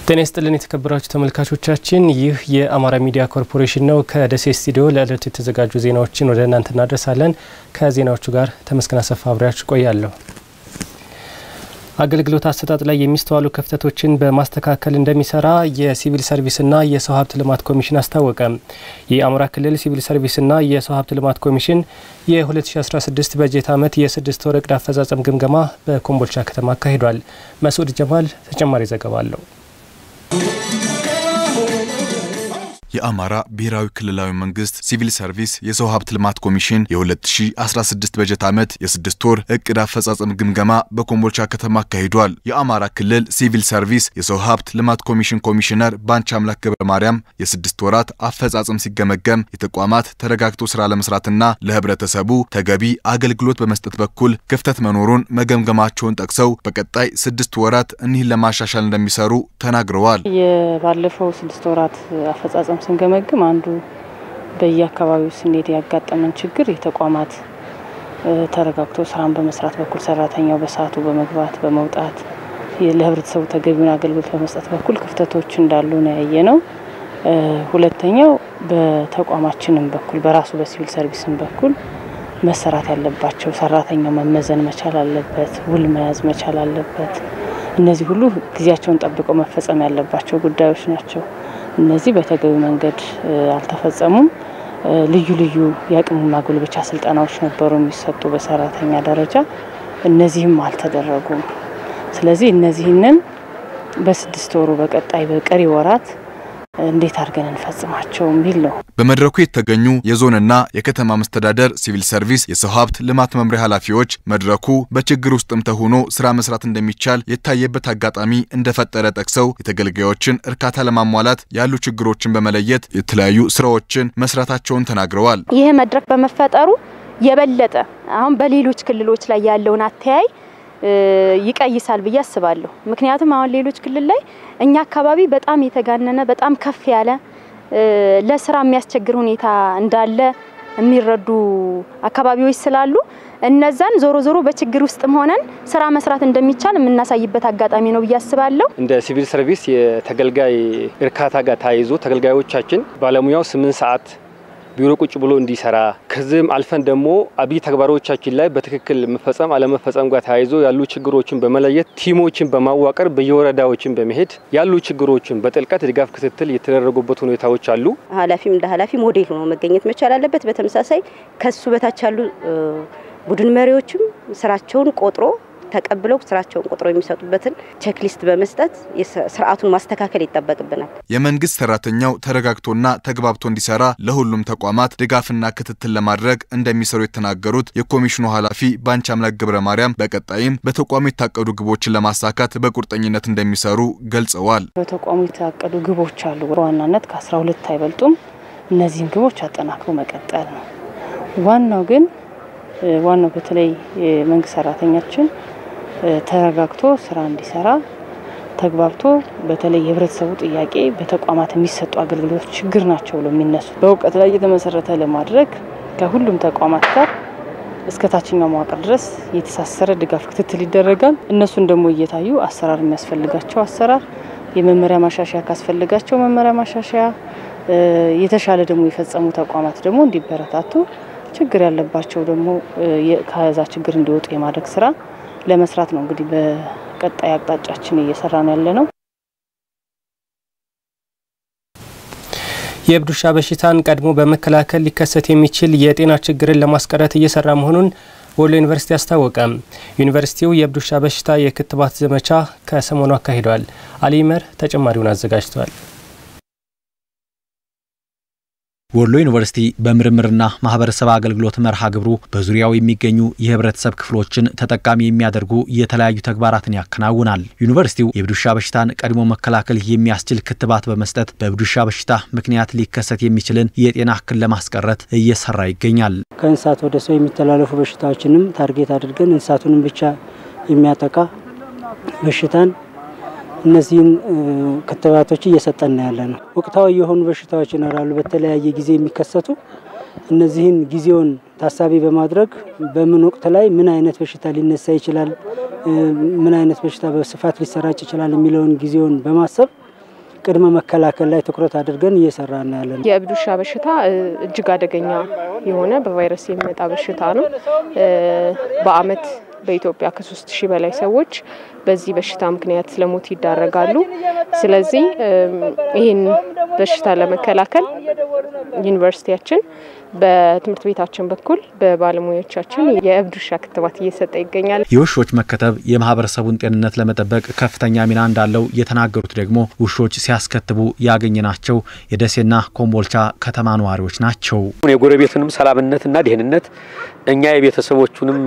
ጤና ይስጥልን የተከበራችሁ ተመልካቾቻችን፣ ይህ የአማራ ሚዲያ ኮርፖሬሽን ነው። ከደሴ ስቱዲዮ ለዕለቱ የተዘጋጁ ዜናዎችን ወደ እናንተ እናደርሳለን። ከዜናዎቹ ጋር ተመስገን አሰፋ አብሬያችሁ ቆያለሁ። አገልግሎት አሰጣጥ ላይ የሚስተዋሉ ክፍተቶችን በማስተካከል እንደሚሰራ የሲቪል ሰርቪስና የሰው ሀብት ልማት ኮሚሽን አስታወቀ። የአማራ ክልል ሲቪል ሰርቪስና የሰው ሀብት ልማት ኮሚሽን የ2016 በጀት ዓመት የስድስት ወር እቅድ አፈጻጸም ግምገማ በኮምቦልቻ ከተማ አካሂዷል። መስዑድ ጀማል ተጨማሪ ዘገባ አለው። የአማራ ብሔራዊ ክልላዊ መንግስት ሲቪል ሰርቪስ የሰው ሀብት ልማት ኮሚሽን የ2016 በጀት ዓመት የስድስት ወር እቅድ አፈጻጸም ግምገማ በኮምቦልቻ ከተማ አካሂዷል። የአማራ ክልል ሲቪል ሰርቪስ የሰው ሀብት ልማት ኮሚሽን ኮሚሽነር ባንቻ አምላክ ገብረ ማርያም የስድስት ወራት አፈጻጸም ሲገመገም የተቋማት ተረጋግቶ ስራ ለመስራትና ለህብረተሰቡ ተገቢ አገልግሎት በመስጠት በኩል ክፍተት መኖሩን መገምገማቸውን ጠቅሰው በቀጣይ ስድስት ወራት እኒህን ለማሻሻል እንደሚሰሩ ተናግረዋል። የባለፈው ስድስት ወራት አፈጻጸም ስንገመግም አንዱ በየአካባቢው ስንሄድ ያጋጠመን ችግር የተቋማት ተረጋግቶ ስራን በመስራት በኩል ሰራተኛው በሰዓቱ በመግባት በመውጣት ለህብረተሰቡ ተገቢውን አገልግሎት በመስጠት በኩል ክፍተቶች እንዳሉ ነው ያየ ነው። ሁለተኛው በተቋማችንም በኩል በራሱ በሲቪል ሰርቪስም በኩል መሰራት ያለባቸው ሰራተኛው መመዘን መቻል አለበት፣ ውል መያዝ መቻል አለበት። እነዚህ ሁሉ ጊዜያቸውን ጠብቀው መፈጸም ያለባቸው ጉዳዮች ናቸው። እነዚህ በተገቢ መንገድ አልተፈጸሙም። ልዩ ልዩ የአቅም ማጎልበቻ ስልጠናዎች ነበሩ የሚሰጡ በሰራተኛ ደረጃ፣ እነዚህም አልተደረጉም። ስለዚህ እነዚህንን በስድስት ወሩ በቀጣይ በቀሪ ወራት እንዴት አድርገን እንፈጽማቸው የሚል ነው። በመድረኩ የተገኙ የዞንና የከተማ መስተዳደር ሲቪል ሰርቪስ የሰው ሀብት ልማት መምሪያ ኃላፊዎች መድረኩ በችግር ውስጥም ተሆኖ ስራ መስራት እንደሚቻል የታየበት አጋጣሚ እንደፈጠረ ጠቅሰው የተገልጋዮችን እርካታ ለማሟላት ያሉ ችግሮችን በመለየት የተለያዩ ስራዎችን መስራታቸውን ተናግረዋል። ይህ መድረክ በመፈጠሩ የበለጠ አሁን በሌሎች ክልሎች ላይ ያለውን አተያይ ይቀይሳል ብዬ አስባለሁ። ምክንያቱም አሁን ሌሎች ክልል ላይ እኛ አካባቢ በጣም የተጋነነ በጣም ከፍ ያለ ለስራ የሚያስቸግር ሁኔታ እንዳለ የሚረዱ አካባቢዎች ስላሉ እነዛን ዞሮ ዞሮ በችግር ውስጥም ሆነን ስራ መስራት እንደሚቻል የምናሳይበት አጋጣሚ ነው ብዬ አስባለሁ። እንደ ሲቪል ሰርቪስ የተገልጋይ እርካታ ጋር ተያይዞ ተገልጋዮቻችን ባለሙያው ስምንት ሰዓት ቢሮ ቁጭ ብሎ እንዲሰራ ከዚህም አልፈን ደግሞ አብይ ተግባሮቻችን ላይ በትክክል መፈጸም አለመፈጸም ጋር ተያይዞ ያሉ ችግሮችን በመለየት ቲሞችን በማዋቀር በየወረዳዎችን በመሄድ ያሉ ችግሮችን በጥልቀት ድጋፍ ክትትል የተደረጉበት ሁኔታዎች አሉ። ኃላፊም እንደ ኃላፊ ሞዴል ሆኖ መገኘት መቻል አለበት። በተመሳሳይ ከሱ በታች ያሉ ቡድን መሪዎችም ስራቸውን ቆጥሮ ተቀብለው ስራቸውን ቆጥረው የሚሰጡበትን ቼክሊስት በመስጠት ስርዓቱን ማስተካከል ይጠበቅብናል። የመንግስት ሰራተኛው ተረጋግቶና ተግባብቶ እንዲሰራ ለሁሉም ተቋማት ድጋፍና ክትትል ለማድረግ እንደሚሰሩ የተናገሩት የኮሚሽኑ ኃላፊ ባንቻ አምላክ ገብረ ማርያም በቀጣይም በተቋሙ የታቀዱ ግቦችን ለማሳካት በቁርጠኝነት እንደሚሰሩ ገልጸዋል። በተቋሙ የታቀዱ ግቦች አሉ። በዋናነት ከአስራ ሁለት አይበልጡም። እነዚህን ግቦች አጠናክሮ መቀጠል ነው። ዋናው ግን ዋናው በተለይ የመንግስት ሰራተኛችን ተረጋግቶ ስራ እንዲሰራ ተግባብቶ በተለይ የህብረተሰቡ ጥያቄ በተቋማት የሚሰጡ አገልግሎቶች ችግር ናቸው ብሎ የሚነሱ በእውቀት ላይ የተመሰረተ ለማድረግ ከሁሉም ተቋማት ጋር እስከ ታችኛው መዋቅር ድረስ የተሳሰረ ድጋፍ ክትትል ይደረጋል። እነሱን ደግሞ እየታዩ አሰራር የሚያስፈልጋቸው አሰራር፣ የመመሪያ ማሻሻያ ካስፈልጋቸው መመሪያ ማሻሻያ፣ የተሻለ ደግሞ የፈጸሙ ተቋማት ደግሞ እንዲበረታቱ ችግር ያለባቸው ደግሞ ከዛ ችግር እንዲወጡ የማድረግ ስራ ለመስራት ነው እንግዲህ በቀጣይ አቅጣጫችን እየሰራ ነው ያለ ነው። የእብድ ውሻ በሽታን ቀድሞ በመከላከል ሊከሰት የሚችል የጤና ችግርን ለማስቀረት እየሰራ መሆኑን ወሎ ዩኒቨርሲቲ አስታወቀ። ዩኒቨርሲቲው የእብድ ውሻ በሽታ የክትባት ዘመቻ ከሰሞኑ አካሂዷል። አሊመር ተጨማሪውን አዘጋጅቷል። ወሎ ዩኒቨርሲቲ በምርምርና ማህበረሰብ አገልግሎት መርሃ ግብሩ በዙሪያው የሚገኙ የህብረተሰብ ክፍሎችን ተጠቃሚ የሚያደርጉ የተለያዩ ተግባራትን ያከናውናል። ዩኒቨርሲቲው የእብድ ውሻ በሽታን ቀድሞ መከላከል የሚያስችል ክትባት በመስጠት በእብድ ውሻ በሽታ ምክንያት ሊከሰት የሚችልን የጤና እክል ለማስቀረት እየሰራ ይገኛል። ከእንስሳት ወደ ሰው የሚተላለፉ በሽታዎችንም ታርጌት አድርገን እንስሳቱንም ብቻ የሚያጠቃ በሽታን እነዚህን ክትባቶች እየሰጠን ያለ ነው። ወቅታዊ የሆኑ በሽታዎች ይኖራሉ፣ በተለያየ ጊዜ የሚከሰቱ እነዚህን ጊዜውን ታሳቢ በማድረግ በምን ወቅት ላይ ምን አይነት በሽታ ሊነሳ ይችላል፣ ምን አይነት በሽታ በስፋት ሊሰራጭ ይችላል የሚለውን ጊዜውን በማሰብ ቅድመ መከላከል ላይ ትኩረት አድርገን እየሰራን ያለን። የእብድ ውሻ በሽታ እጅግ አደገኛ የሆነ በቫይረስ የሚመጣ በሽታ ነው። በአመት በኢትዮጵያ ከሶስት ሺህ በላይ ሰዎች በዚህ በሽታ ምክንያት ለሞት ይዳረጋሉ። ስለዚህ ይህን በሽታ ለመከላከል ዩኒቨርሲቲያችን በትምህርት ቤታችን በኩል በባለሙያዎቻችን የእብድ ውሻ ክትባት እየሰጠ ይገኛል። የውሾች መከተብ የማህበረሰቡን ጤንነት ለመጠበቅ ከፍተኛ ሚና እንዳለው የተናገሩት ደግሞ ውሾች ሲያስከትቡ ያገኘናቸው የደሴና ኮምቦልቻ ከተማ ነዋሪዎች ናቸው። የጎረቤቱንም ሰላምነትና ደህንነት እኛ የቤተሰቦቹንም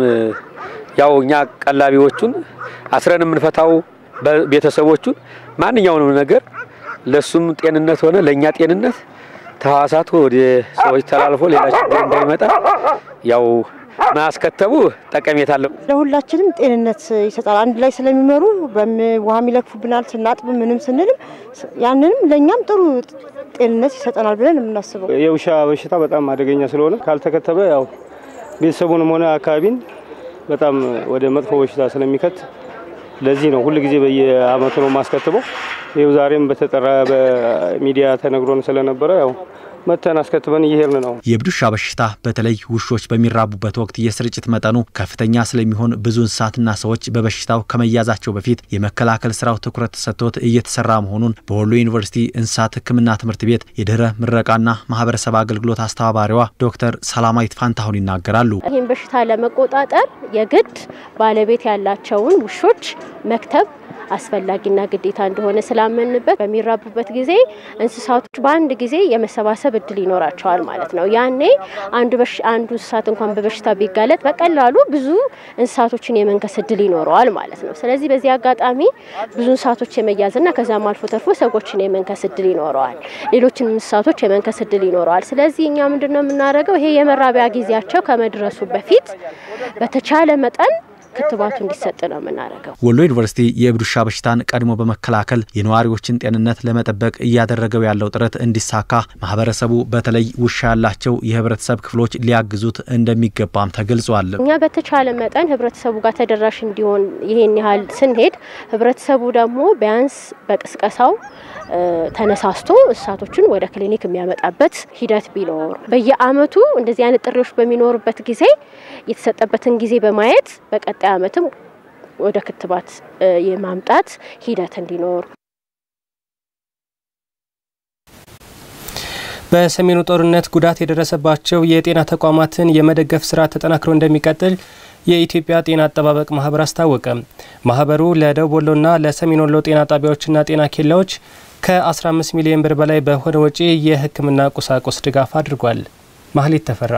ያው እኛ ቀላቢዎቹን አስረን የምንፈታው ቤተሰቦቹን ማንኛውንም ነገር ለሱም ጤንነት ሆነ ለእኛ ጤንነት ተዋሳቱ ወደ ሰዎች ተላልፎ ሌላ ችግር እንዳይመጣ ያው ማስከተቡ ጠቀሜታ አለው። ለሁላችንም ጤንነት ይሰጣል። አንድ ላይ ስለሚመሩ ውሃም ይለክፉብናል ስናጥብ ምንም ስንልም ያንንም ለእኛም ጥሩ ጤንነት ይሰጠናል ብለን የምናስበው። የውሻ በሽታ በጣም አደገኛ ስለሆነ ካልተከተበ ያው ቤተሰቡንም ሆነ አካባቢን በጣም ወደ መጥፎ በሽታ ስለሚከት ለዚህ ነው ሁል ጊዜ በየአመቱ ነው ማስከትበው። ይኸው ዛሬም በተጠራ በሚዲያ ተነግሮን ስለነበረ ያው መተን አስከትበን እየሄድን ነው። የእብድ ውሻ በሽታ በተለይ ውሾች በሚራቡበት ወቅት የስርጭት መጠኑ ከፍተኛ ስለሚሆን ብዙ እንስሳትና ሰዎች በበሽታው ከመያዛቸው በፊት የመከላከል ስራው ትኩረት ተሰጥቶት እየተሰራ መሆኑን በወሎ ዩኒቨርሲቲ እንስሳት ሕክምና ትምህርት ቤት የድህረ ምረቃና ማህበረሰብ አገልግሎት አስተባባሪዋ ዶክተር ሰላማዊት ፋንታሁን ይናገራሉ። ይህን በሽታ ለመቆጣጠር የግድ ባለቤት ያላቸውን ውሾች መክተብ አስፈላጊና ግዴታ እንደሆነ ስላመንበት በሚራቡበት ጊዜ እንስሳቶች በአንድ ጊዜ የመሰባሰብ እድል ይኖራቸዋል ማለት ነው። ያኔ አንዱ አንዱ እንስሳት እንኳን በበሽታ ቢጋለጥ በቀላሉ ብዙ እንስሳቶችን የመንከስ እድል ይኖረዋል ማለት ነው። ስለዚህ በዚህ አጋጣሚ ብዙ እንስሳቶች የመያዝና ከዛም አልፎ ተርፎ ሰዎችን የመንከስ እድል ይኖረዋል። ሌሎችንም እንስሳቶች የመንከስ እድል ይኖረዋል። ስለዚህ እኛ ምንድን ነው የምናደርገው? ይሄ የመራቢያ ጊዜያቸው ከመድረሱ በፊት በተቻለ መጠን ክትባቱ እንዲሰጥ ነው የምናደርገው። ወሎ ዩኒቨርሲቲ የእብድ ውሻ በሽታን ቀድሞ በመከላከል የነዋሪዎችን ጤንነት ለመጠበቅ እያደረገው ያለው ጥረት እንዲሳካ ማህበረሰቡ በተለይ ውሻ ያላቸው የህብረተሰብ ክፍሎች ሊያግዙት እንደሚገባም ተገልጿል። እኛ በተቻለ መጠን ህብረተሰቡ ጋር ተደራሽ እንዲሆን ይሄን ያህል ስንሄድ ህብረተሰቡ ደግሞ ቢያንስ በቅስቀሳው ተነሳስቶ እንስሳቶችን ወደ ክሊኒክ የሚያመጣበት ሂደት ቢኖር በየአመቱ እንደዚህ አይነት ጥሪዎች በሚኖሩበት ጊዜ የተሰጠበትን ጊዜ በማየት በቀጣይ አመትም ወደ ክትባት የማምጣት ሂደት እንዲኖር በሰሜኑ ጦርነት ጉዳት የደረሰባቸው የጤና ተቋማትን የመደገፍ ስራ ተጠናክሮ እንደሚቀጥል የኢትዮጵያ ጤና አጠባበቅ ማህበር አስታወቀ። ማህበሩ ለደቡብ ወሎና ለሰሜን ወሎ ጤና ጣቢያዎችና ጤና ኬላዎች ከ15 ሚሊዮን ብር በላይ በሆነ ወጪ የሕክምና ቁሳቁስ ድጋፍ አድርጓል። ማህሌት ተፈራ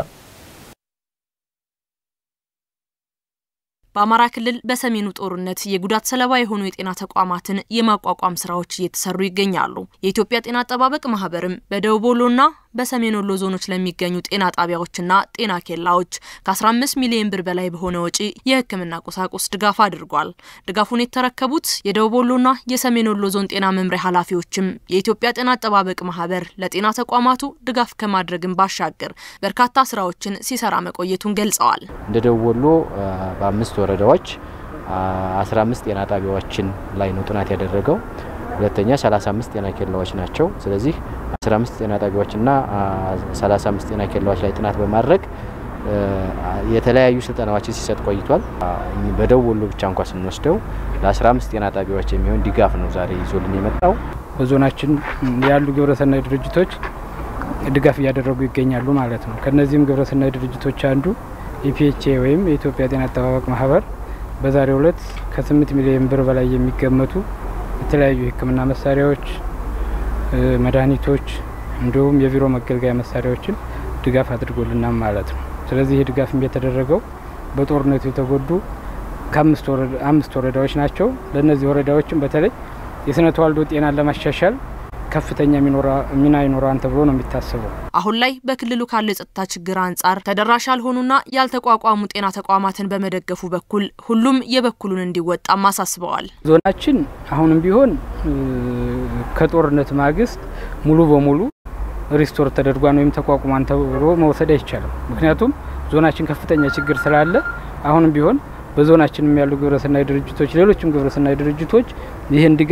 በአማራ ክልል በሰሜኑ ጦርነት የጉዳት ሰለባ የሆኑ የጤና ተቋማትን የማቋቋም ስራዎች እየተሰሩ ይገኛሉ። የኢትዮጵያ ጤና አጠባበቅ ማህበርም በደቡብ ወሎና በሰሜን ወሎ ዞኖች ለሚገኙ ጤና ጣቢያዎችና ጤና ኬላዎች ከ15 ሚሊዮን ብር በላይ በሆነ ወጪ የህክምና ቁሳቁስ ድጋፍ አድርጓል። ድጋፉን የተረከቡት የደቡብ ወሎና የሰሜን ወሎ ዞን ጤና መምሪያ ኃላፊዎችም የኢትዮጵያ ጤና አጠባበቅ ማህበር ለጤና ተቋማቱ ድጋፍ ከማድረግን ባሻገር በርካታ ስራዎችን ሲሰራ መቆየቱን ገልጸዋል። እንደ ደቡብ ወሎ በአምስት ወረዳዎች 15 ጤና ጣቢያዎችን ላይ ነው ጥናት ያደረገው። ሁለተኛ 35 ጤና ኬላዎች ናቸው። ስለዚህ 15 ጤና ጣቢያዎችና 35 ጤና ኬላዎች ላይ ጥናት በማድረግ የተለያዩ ስልጠናዎችን ሲሰጥ ቆይቷል። በደቡብ ወሎ ብቻ እንኳ ስንወስደው ለ15 ጤና ጣቢያዎች የሚሆን ድጋፍ ነው ዛሬ ይዞልን የመጣው። በዞናችን ያሉ ግብረሰናይ ድርጅቶች ድጋፍ እያደረጉ ይገኛሉ ማለት ነው። ከነዚህም ግብረሰናይ ድርጅቶች አንዱ ኢፒኤችኤ ወይም የኢትዮጵያ ጤና አጠባበቅ ማህበር በዛሬው ዕለት ከ8 ሚሊዮን ብር በላይ የሚገመቱ የተለያዩ የሕክምና መሳሪያዎች፣ መድኃኒቶች እንዲሁም የቢሮ መገልገያ መሳሪያዎችን ድጋፍ አድርጎልናል ማለት ነው። ስለዚህ ይህ ድጋፍ የተደረገው በጦርነቱ የተጎዱ ከአምስት ወረዳዎች ናቸው። ለእነዚህ ወረዳዎችም በተለይ የስነ ተዋልዶ ጤናን ለማሻሻል ከፍተኛ ሚና ይኖረዋል ተብሎ ነው የሚታሰበው። አሁን ላይ በክልሉ ካለው የጸጥታ ችግር አንጻር ተደራሽ ያልሆኑና ያልተቋቋሙ ጤና ተቋማትን በመደገፉ በኩል ሁሉም የበኩሉን እንዲወጣም አሳስበዋል። ዞናችን አሁንም ቢሆን ከጦርነት ማግስት ሙሉ በሙሉ ሪስቶር ተደርጓን ወይም ተቋቁሟን ተብሎ መውሰድ አይቻልም። ምክንያቱም ዞናችን ከፍተኛ ችግር ስላለ አሁንም ቢሆን በዞናችንም ያሉ ግብረሰናይ ድርጅቶች፣ ሌሎችም ግብረሰናይ ድርጅቶች ይህን ድጋፍ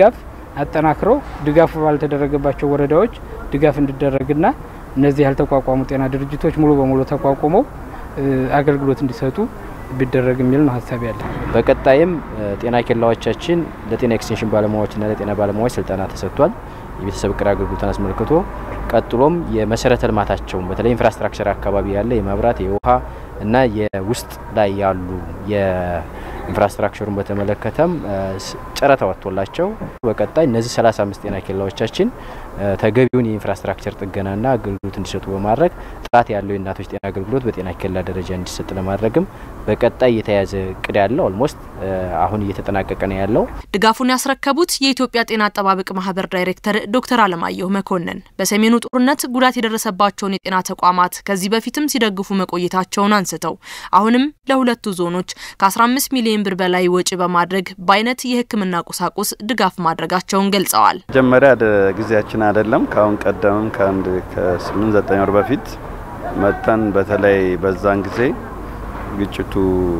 አጠናክረው ድጋፉ ባልተደረገባቸው ወረዳዎች ድጋፍ እንዲደረግና እነዚህ ያልተቋቋሙ ጤና ድርጅቶች ሙሉ በሙሉ ተቋቁመው አገልግሎት እንዲሰጡ ቢደረግ የሚል ነው ሀሳብ ያለ። በቀጣይም ጤና ኬላዎቻችን ለጤና ኤክስቴንሽን ባለሙያዎችና ለጤና ባለሙያዎች ስልጠና ተሰጥቷል። የቤተሰብ እቅድ አገልግሎትን አስመልክቶ ቀጥሎም የመሰረተ ልማታቸውን በተለይ ኢንፍራስትራክቸር አካባቢ ያለ የመብራት የውሃ እና የውስጥ ላይ ያሉ የኢንፍራስትራክቸሩን በተመለከተም ጨረታ ወጥቶላቸው በቀጣይ እነዚህ 35 ጤና ኬላዎቻችን ተገቢውን የኢንፍራስትራክቸር ጥገናና አገልግሎት እንዲሰጡ በማድረግ ጥራት ያለው የእናቶች ጤና አገልግሎት በጤና ኬላ ደረጃ እንዲሰጥ ለማድረግም በቀጣይ የተያዘ እቅድ ያለው ኦልሞስት አሁን እየተጠናቀቀ ነው ያለው። ድጋፉን ያስረከቡት የኢትዮጵያ ጤና አጠባበቅ ማህበር ዳይሬክተር ዶክተር አለማየሁ መኮንን በሰሜኑ ጦርነት ጉዳት የደረሰባቸውን የጤና ተቋማት ከዚህ በፊትም ሲደግፉ መቆየታቸውን አንስተው አሁንም ለሁለቱ ዞኖች ከ15 ሚሊዮን ብር በላይ ወጪ በማድረግ በአይነት የሕክምና ቁሳቁስ ድጋፍ ማድረጋቸውን ገልጸዋል። መጀመሪያ ጊዜያችን አይደለም። ከአሁን ቀደምም ከአንድ ከስምንት ዘጠኝ ወር በፊት መጥተን በተለይ በዛን ጊዜ ግጭቱ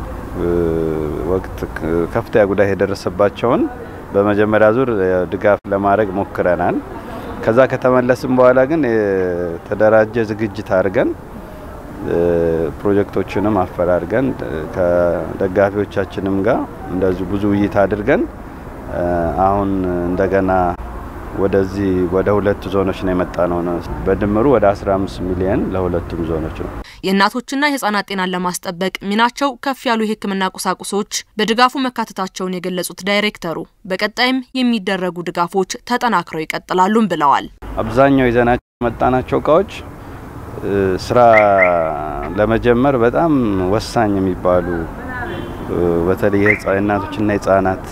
ወቅት ከፍተኛ ጉዳት የደረሰባቸውን በመጀመሪያ ዙር ድጋፍ ለማድረግ ሞክረናል። ከዛ ከተመለስም በኋላ ግን የተደራጀ ዝግጅት አድርገን ፕሮጀክቶችንም አፈላልገን ከደጋፊዎቻችንም ጋር እንደዚሁ ብዙ ውይይት አድርገን አሁን እንደገና ወደዚህ ወደ ሁለት ዞኖች ነው የመጣ ነው። በድምሩ ወደ 15 ሚሊዮን ለሁለቱም ዞኖች ነው። የእናቶችና የህጻናት ጤናን ለማስጠበቅ ሚናቸው ከፍ ያሉ የህክምና ቁሳቁሶች በድጋፉ መካተታቸውን የገለጹት ዳይሬክተሩ በቀጣይም የሚደረጉ ድጋፎች ተጠናክረው ይቀጥላሉም ብለዋል። አብዛኛው ይዘናቸው የመጣናቸው እቃዎች ስራ ለመጀመር በጣም ወሳኝ የሚባሉ በተለይ የእናቶችና የህጻናት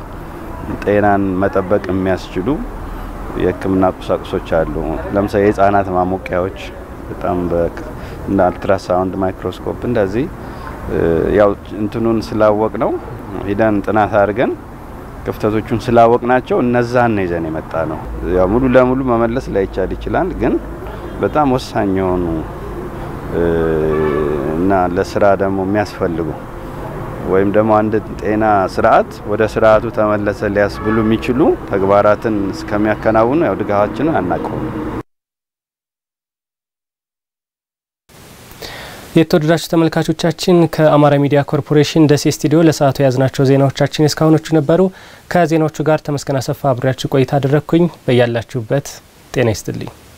ጤናን መጠበቅ የሚያስችሉ የህክምና ቁሳቁሶች አሉ። ለምሳሌ የህጻናት ማሞቂያዎች በጣም እንደ አልትራሳውንድ፣ ማይክሮስኮፕ እንደዚህ ያው እንትኑን ስላወቅ ነው ሂደን ጥናት አድርገን ክፍተቶቹን ስላወቅ ናቸው እነዛን ነው ይዘን የመጣ ነው። ያው ሙሉ ለሙሉ መመለስ ላይቻል ይችላል፣ ግን በጣም ወሳኝ የሆኑ እና ለስራ ደግሞ የሚያስፈልጉ ወይም ደግሞ አንድ ጤና ስርዓት ወደ ስርዓቱ ተመለሰ ሊያስብሉ የሚችሉ ተግባራትን እስከሚያከናውኑ ያው ድጋፋችንን አናቀውም። የተወደዳችሁ ተመልካቾቻችን ከአማራ ሚዲያ ኮርፖሬሽን ደሴ ስቱዲዮ ለሰዓቱ የያዝናቸው ዜናዎቻችን እስካሁኖቹ ነበሩ። ከዜናዎቹ ጋር ተመስገን አሰፋ አብሬያችሁ ቆይታ አደረግኩኝ። በያላችሁበት ጤና ይስጥልኝ።